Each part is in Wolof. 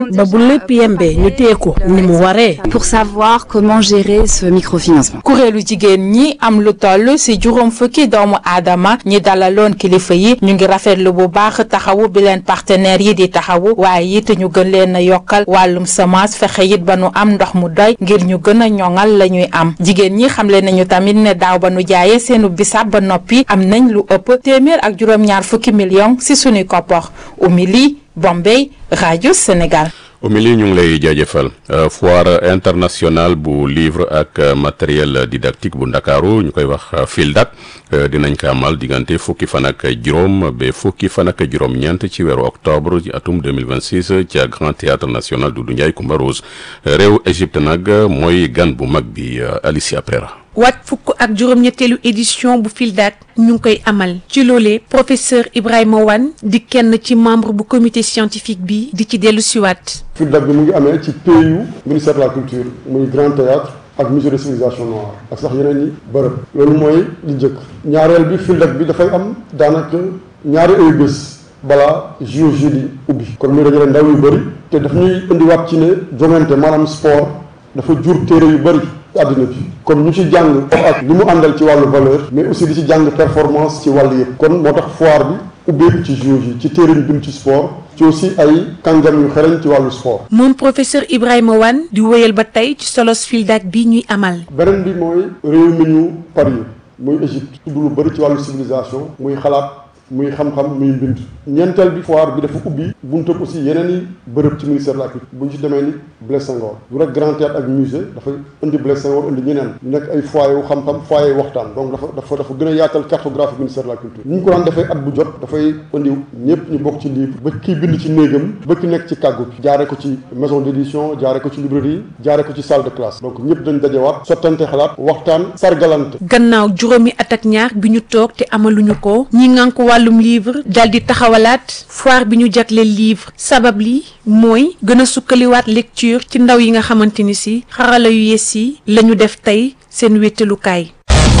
ba bu lépp yembee ñu téye ko ni mu waree. pour savoir comment gérer ce microfinancement. kuréelu jigéen ñi am lu toll ci juróom fukki doomu aadama ñi dalaloon kilifa yi ñu ngi rafetlu bu baax taxawu bi leen partenaires yi di taxawu waaye it ñu gën leen a yokkal wàllum semence fexe it ba nu am ndox mu doy ngir ñu gën a ñoŋal la ñuy am jigéen ñi xamle nañu tamit ne daaw ba nu jaayee seenu bisaab ba noppi am nañ lu ëpp téeméer ak juróom-ñaar fukki millions ci sunuy koppar Oumy Bombay rajo Sénégal. Oumy ñu ngi lay jaajëfal foire internationale bu livre ak matériel didactique bu ndakaaru ñu koy wax FILDAK dinañ ko amal diggante fukki fan ak juróom ba fukki fan ak juróom-ñeent ci weeru octobre ci atum 2026 ca Grand Théâtre National Doudou Ndiaye Coumba Rose réew Égypte nag mooy gan bu mag bi Alicia Prera waat fukk ak juróom-ñetteelu édition bu FILDAK ñu ngi koy amal ci loolee professeur Ibrahima Wane di kenn ci membre bu comité scientifique bi di ci dellu siwaat FILDAK bi mu ngi amee ci PU ministère de la culture muy Grand Théâtre ak musée de civilisation noire ak sax yeneen yi bërëb loolu mooy li njëkk ñaareel bi FILDAK bi dafay am daanaka ñaari ay bés balaa JOJ di ubbi kon muy dajale ndaw yu bëri te daf ñuy indiwaat ci ne jongante maanaam sport dafa jur téere yu bëri àddina bi kon ñu ci jàng ak li mu àndal ci wàllu valeur mais aussi di ci jàng performance ci wàll yëpp kon moo tax foire bi ubbeeku ci JOJ ci téere yu bind ci sport ci aussi ay kàngam yu xereñ ci wàllu sport moom professeur Ibrahima Wane di wéyal ba tey ci solos FILDAK bi ñuy amal beneen bi mooy réew mi ñu pari muy Égypte tudd lu bëri ci wàllu civilisation muy xalaat muy xam-xam muy mbind ñeenteel bi foire bi dafa ubbi buntu aussi yeneen i bërëb ci ministère de la culture bu ñu ci demee ni Blaise Senghor du rek grand théâtre ak musée dafay indi Blaise Senghor indi ñeneen ñu nekk ay foyer wu xam-xam foyer yu waxtaan donc dafa dafa dafa gën a yaatal cartographie ministère de la culture ni ñu ko daan defee at bu jot dafay indi ñëpp ñu bokk ci livre ba kii bind ci néegam ba ki nekk ci kàggu bi jaare ko ci maison d'édition jaare ko ci librairie jaare ko ci salle de classe donc ñëpp dañ dajewaat sottante xalaat waxtaan sargalante gannaaw juróomi at ak ñaar bi ñu toog te amaluñu ko ñi ngan ko wàllum livre dal di taxawalaat foire bi ñu jagleel livre sabab li mooy gën a sukkaliwaat lecture ci ndaw yi nga xamante ni si xarala yu yees yi la ñu def tey seen wéttalukaay.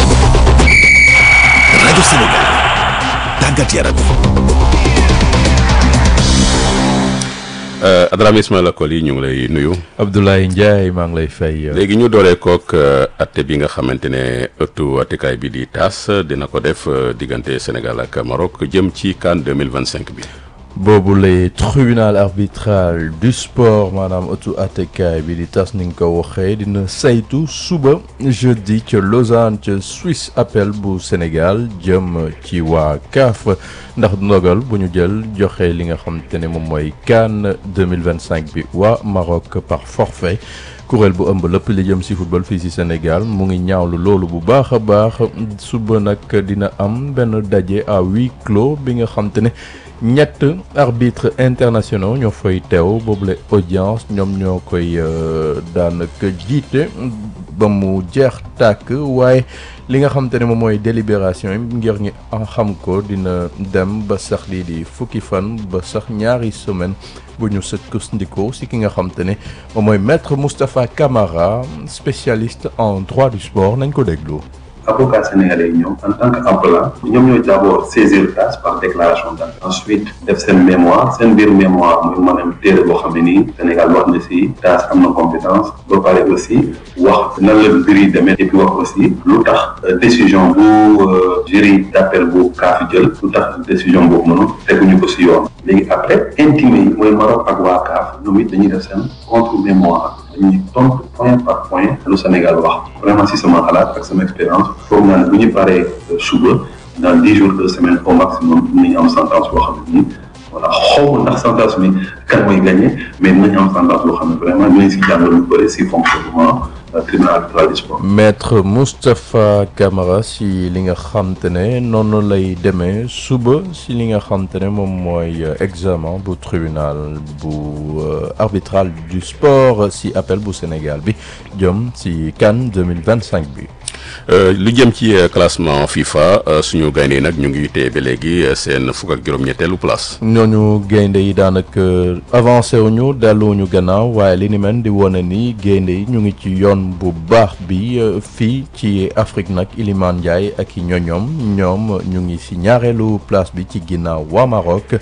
rajo Sénégal tàggat yaram. Adrame Ismaïla Koli ñu ngi lay nuyu. Abdoulaye Ndiaye maa ngi lay fay. léegi ñu dooree kook atte bi nga xamante ne ëttu attekaay bi di taas dina ko def diggante Sénégal ak Maroc jëm ci CAN 2025 bi. boobu lay tribunal arbitral du sport maanaam ëttu attekaay bi di tas ni nga ko waxee dina saytu suba jeudi ca Lausanne ca Suisse appel bu Sénégal jëm ci waa CAF ndax ndogal bu ñu jël joxe li nga xamante ne moom mooy CAN 2025 bi waa Maroc par forfait kuréel bu ëmb lépp li jëm ci football fii ci Sénégal mu ngi ñaawlu loolu bu baax a baax suba nag dina am benn daje à huis clos bi nga xamante ne ñett arbitres internationaux ñoo fay teew boobule audience ñoom ñoo koy daanaka jiite ba mu jeex tàkk waaye li nga xamante ne moom mooy délibération yi ngir ñi xam ko dina dem ba sax lii di fukki fan ba sax ñaari semaine bu ñu sukkandikoo si ki nga xamante ne moom mooy maître Moustapha Camara spécialiste en droit du sport nañ ko déglu. avocats sénégalais yi ñoom en tant que appelant ñoom ñooy d'abord saisir CAS par déclaration d'acte ensuite def seen mémoire seen biir mémoire muy maanaam téere boo xam ne nii Sénégal wax na si CAS am na compétence ba pare aussi wax nan la mbir yi demee et puis wax aussi lu tax décision bu jury d'appel bu CAF jël lu tax décision boobu noonu teguñu ko si yoon léegi après intimé yi mooy Maroc ak waa CAF ñoom it dañuy def seen contre mémoire dañuy tontu point par point lu Sénégal wax vraiment si sama xalaat ak sama expérience foog naa ne bu ñu paree suba dans dix jours deux semaines au maximum dinañ am sentence boo xam ne nii voilà xaw ma ndax sentence bi kan mooy gagné mais dinañ am sentence boo xam ne vraiment dinañ si jàngal lu bëri si fonctionnement tribunal arbitral du sport. maître Moustapha Camara si li nga xamte ne noonu lay demee suba si li nga xamte ne moom mooy examen bu tribunal bu arbitral du sport si appel bu Sénégal bi jëm si CAN 2025 bi. lu jëm ci classement FIFA suñu gaynde yi nag ñu ngi téye ba léegi seen fukk ak juróom-ñetteelu place. ñooñu gaynde yi daanaka avancé wuñu delluwuñu gannaaw waaye li ni mel di wane ni gaynde yi ñu ngi ci yoon bu baax bi fii ci Afrique nag Iliman Ndiaye ak i ñoñoom ñoom ñu ngi si ñaareelu place bi ci ginnaaw waa Maroc.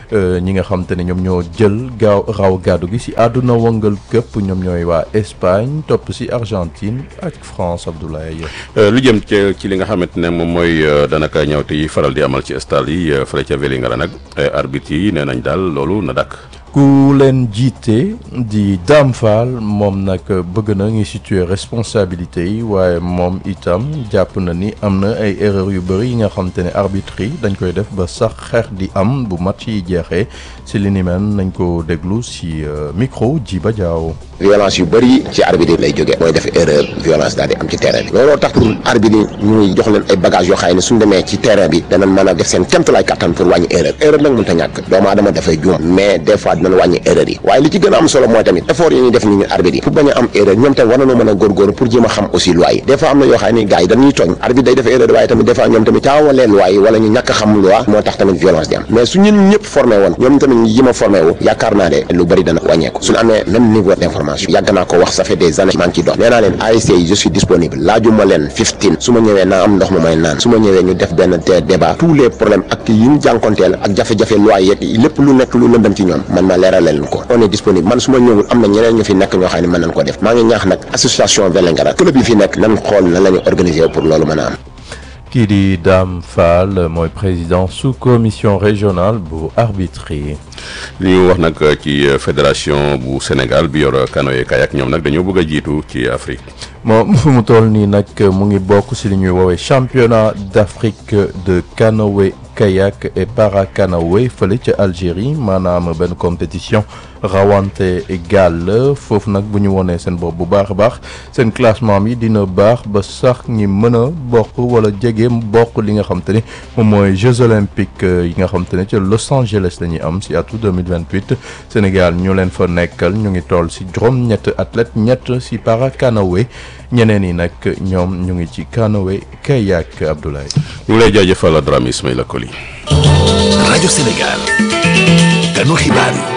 ñi nga xam te ne ñoom ñoo jël gaaw raw gàddu gi si àdduna wëngal këpp ñoom ñooy waa Espagne topp si Argentine ak France Abdoulaye. lu jëm ci ci li nga xamante ne moom mooy danaka ñawte yi faral di amal ci stade yi fële ca Vélingara nag arbitre yi nee nañ daal loolu na dakk ku leen jiite di Dame Fall moom nag bëgg na ngi situer responsabilité yi waaye moom itam jàpp na ni am na ay erreur yu bëri yi nga xam te ne arbitre yi dañ koy def ba sax xeex di am bu match yi jeexee si li ni mel nañ ko déglu si micro Djiba Diaw. violence yu bëri ci arbitre lay jógee mooy def erreur violence daal di am ci terrain bi looloo tax pour arbitre yi ñu jox leen ay bagages yoo xam ne suñ demee ci terrain bi danañ mën a def seen kéemtalaay kattan pour wàññi erreur erreur nag mënut a ñàkk doomu aadama dafay juum mais des fois dinañ wàññi erreur yi waaye li ci gën a am solo mooy tamit effort yi ñuy def ni ñu arbitre yi pour bañ a am erreur ñoom tamit war nañoo mën a góorgóorlu pour jéem a xam aussi loi yi des fois am na yoo xam ne gars yi dañuy tooñ arbitre day def erreur waaye tamit des fois ñoom tamit caawalee loi yi wala ñu ñàkk a xam loi moo tax tamit violence di am mais su ñun ñëpp formé woon ñoom tamit ñu jéem a formé wu yaakaar naa ne lu bëri dana wàññeeku suñu amee même niveau d'information yàgg naa ko wax ça fait des années maa ngi ciy dox nee naa leen ASC yi je suis disponible laajuma leen 15 su ma ñëwee naa am ndox mu may naan su ma ñëwee ñu def benn te débat tous les problèmes ak yi ñu jànkonteel ak jafe-jafe loi yeeg lépp lu nekk lu lëndëm ci ñoom man ma leeral leen ko on est disponible man su ma ñëwul am na ñeneen ñu fi nekk ñoo xam ne mën nañ ko def maa ngi ñaax nag association Vélingara club yi fi nekk nan xool nan la ñu organiser pour loolu mën a am kii di Dame Fall mooy président sous commission régionale bu arbitre yi. li ñu wax nag ci fédération bu Sénégal bi yor canoë kayak ñoom nag dañoo bëgg a jiitu ci Afrique. moom fu mu toll nii nag mu ngi bokk si li ñuy woowee championnat d'Afrique de canoë kayak et para canoë fële ca Algérie maanaam benn compétition rawante gaal foofu nag bu ñu wonee seen bopp bu baax a baax seen classement bi dina baax ba sax ñi mën a bokk wala jege bokk li nga xam te ni moom mooy Jeux olympiques yi nga xam te ne ca Los Angeles la ñuy am si atu 2028 Sénégal ñu leen fa nekkal ñu ngi toll si juróom-ñett athlète ñett si para canoë ñeneen yi nag ñoom ñu ngi ci canoë kayak Abdoulaye. ñu ngi lay jaajëfal Dramé Ismaïla Koli. rajo Sénégal. kanu xibaar yi.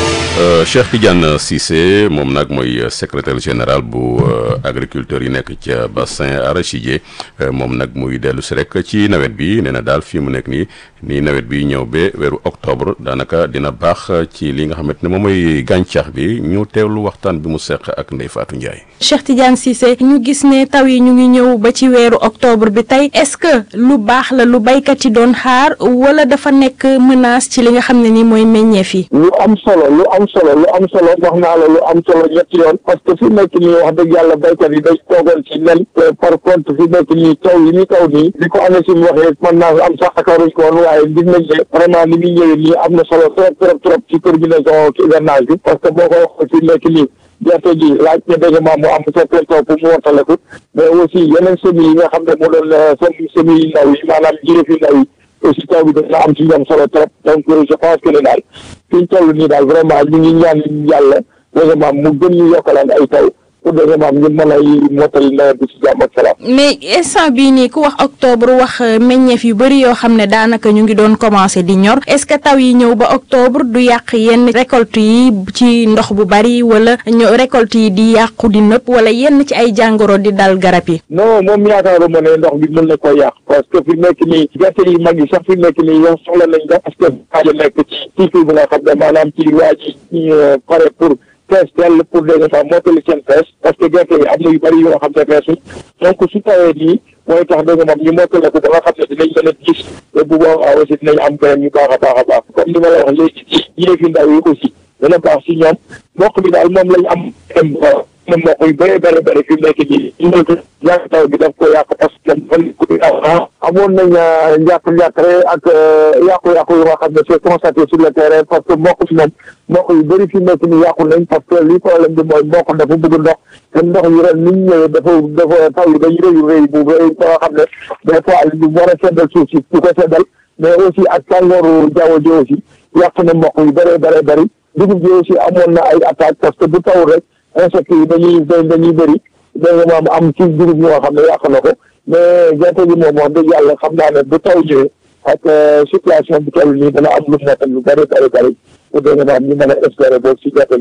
Cheikh Tidiane Cissé moom nag mooy secrétaire général bu agriculteurs yi nekk ca bassin arachidier moom nag muy dellu si rek ci nawet bi nee na daal fii mu nekk nii nii nawet bi ñëw ba weeru octobre daanaka dina baax ci li nga xamante ne moom mooy gàncax bi ñu teewlu waxtaan bi mu seq ak Ndeye Fatou Ndiaye. Cheikh Tidiane Cissé ñu gis ne taw yi ñu ngi ñëw ba ci weeru octobre bi tey est-ce que lu baax la lu baykat yi doon xaar wala dafa nekk menace ci li nga xam ne ni mooy meññeef yi. lu am solo lu am solo lu am solo wax naa la lu am solo ñetti yoon parce que fi nekk nii wax dëgg yàlla baykat yi day toogoon ci nen par contre fi nekk nii taw yi ni taw nii li ko amee si waxee mën naa am sax akaaruñ ko woon waaye gis nañ ne vraiment ni muy ñëwee nii am na solo trop trop trop ci terminaison ci hivernage bi parce que boo ko wax fi nekk nii gerte gi laaj na dégg ma mu am certain taw pour mu wottaleku mais aussi yeneen semis yi nga xam ne mu doon sem semis yi ndaw yi maanaam jirëf yi ndaw yi aussi taw bi dana am ci ñoom solo trop donc je pense que ne daal fi ñu toll nii daal vraiment ñu ngi ñaan yàlla vraiment mu gën ñu yokkalaan ay taw pour vraiment ñu mën a mottali nawet bi ci jàmm ak salaam. mais instant bii nii ku wax octobre wax meññeef yu bëri yoo xam ne daanaka ñu ngi doon commencé di ñor est-ce que taw yi ñëw ba octobre du yàq yenn récolte yi ci ndox bu bari wala ñu récolte yi di yàqu di nëpp wala yenn ci ay jàngoro di dal garab yi. non moom yaakaaruma ne ndox bi mën na ko yàq parce que fi nekk nii gerte yi mag yi sax fi nekk nii yow soxla nañ ko parce que xaaja nekk ci cycle bi nga xam ne maanaam ci waa ci pare pour. fees dell pour des fois mottali seen fees parce que gerte yi am na yu bëri yoo xam ne feesul donc su tawee nii mooy tax dëgg moom ñu mottale ko ba nga xam ne dinañ mën a gis te bu boobaa aussi dinañ am beneen yu baax a baax a baax comme ni ma la wax léegi ci yéefi ndaw yi aussi dana baax si ñoom mboq bi daal moom lañ am am mboq yu bëree bëri bëri fi mu nekk nii yàq taw bi daf ko yàq parce que dafa amoon nañ njàq-njàqare ak yàqu-yàqu yu nga xam ne c'est constaté sur le terrain parce que mboq bi moom mboq yu bëri fi nekk nii yàqu nañ parce que li problème bi mooy mboq dafa bëgg ndox te ndox yi ren ni ñu ñëwee dafa dafa taw yi dañu rëyu rëy bu rëy ba nga xam ne des fois lu war a seddal suuf si du ko seddal mais aussi ak tàngooru jaww ji aussi yàq na mboq yu bëree bëree bëri dugub ji aussi amoon na ay attaque parce que bu tawul rek insectes yi dañuy dañuy bëri da nga maam am ci dugub ñoo xam ne yàq na ko mais gerte gi moom wax dëgg yàlla xam naa ne bu taw ñëwee ak situation bi toll nii dana am lu mu nekk lu bëri bëri bëri pour dégg nga maam ñu mën a espérer boobu si gerte gi sax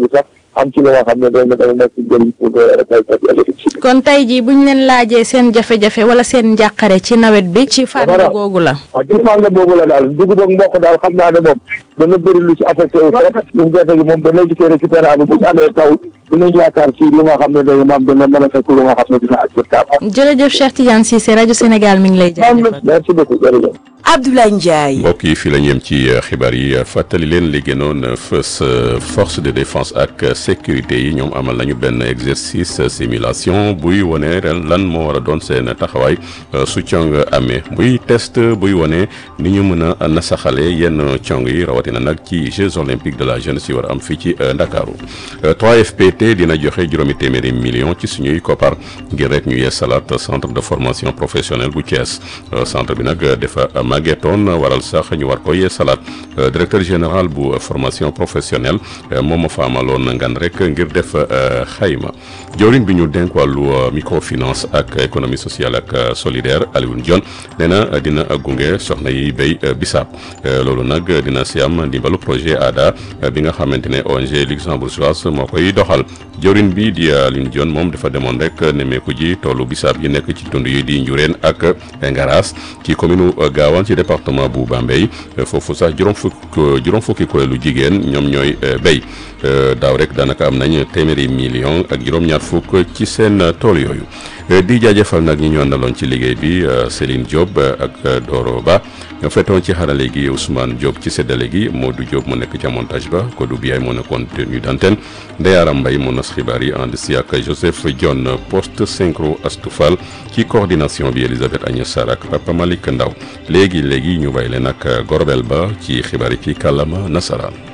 am ci li nga xam ne day na day nekk njëriñ pour béykat yi ëllëg ci kon tey jii bu ñu leen laajee seen jafe-jafe wala seen njàqare ci nawet bi ci fànn googu la. waaw ci fànn boobu la daal dugub ak mboq daal xam naa ne moom dana bëri lu ci affecté wu trop ñun gerte gi moom dana gisee récupérable bu ñu amee taw dinañ yaakaar ci li nga xam ne day maam dana mën a fekk lu nga xam ne dina acceptable. jërëjëf Cheikh Tidiane Cissé rajo Sénégal mi ngi lay jaajëfal. merci beaucoup jërëjëf. Abdoulaye Ndiaye. mbokk yi fii la ñu yem ci xibaar yi fàttali leen li gënoon fës force de défense ak sécurité yi ñoom amal nañu benn exercice simulation buy wone ren lan moo war a doon seen taxawaay su cong amee muy test buy wone ni ñu mën a nasaxale yenn cong yi rawatina nag ci Jeux olympiques de la jeunesse yi war a am fii ci Ndakaaru 3FPT dina joxe juróomi téeméeri million ci suñuy koppar ngir rek ñu yeesalaat centre de formation professionnelle bu Thiès centre bi nag dafa màggetoon waral sax ñu war ko yeesalaat directeur général bu formation professionnelle moom ma fa amaloon ngan rek ngir def xayma jawriñ bi ñu dénk wàllu microfinance ak économie sociale ak solidaire Alioune Dione nee na dina gunge soxna yi béy bisaab loolu nag dina si am ndimbalu projet ADA bi nga xamante ne ONG luxembourgeoise moo koy doxal jawriñ bi di Alioune Dione moom dafa demoon rek nemmeeku ji toolu bisaab yi nekk ci tund yi di Njureen ak Ngaras ci commune Gawane ci département bu Bambey foofu sax juróom fukk juróom fukki kuréelu jigéen ñoom ñooy béy daaw rek daanaka am nañ téeméeri million ak juróom-ñaar fukk ci seen tool yooyu di jaajëfal nag ñi ñu àndaloon ci liggéey bi Céline Diop ak Doro Ba ñoo fetoon ci xarale gi Ousmane Diop ci séddale gi Modou Diop mu nekk ca montage ba Kodou Biaye moo nekkoon tenue d'antenne Ndeyara Mbaye moo nas xibaar yi ànd si ak Joseph John post synchro Astoufal ci coordination bi Elisabeth Agnès Sarr ak Papa Malick Ndaw léegi léegi ñu bàyyi leen ak Gorbel Ba ci xibaar yi ci kàllaama nasaraan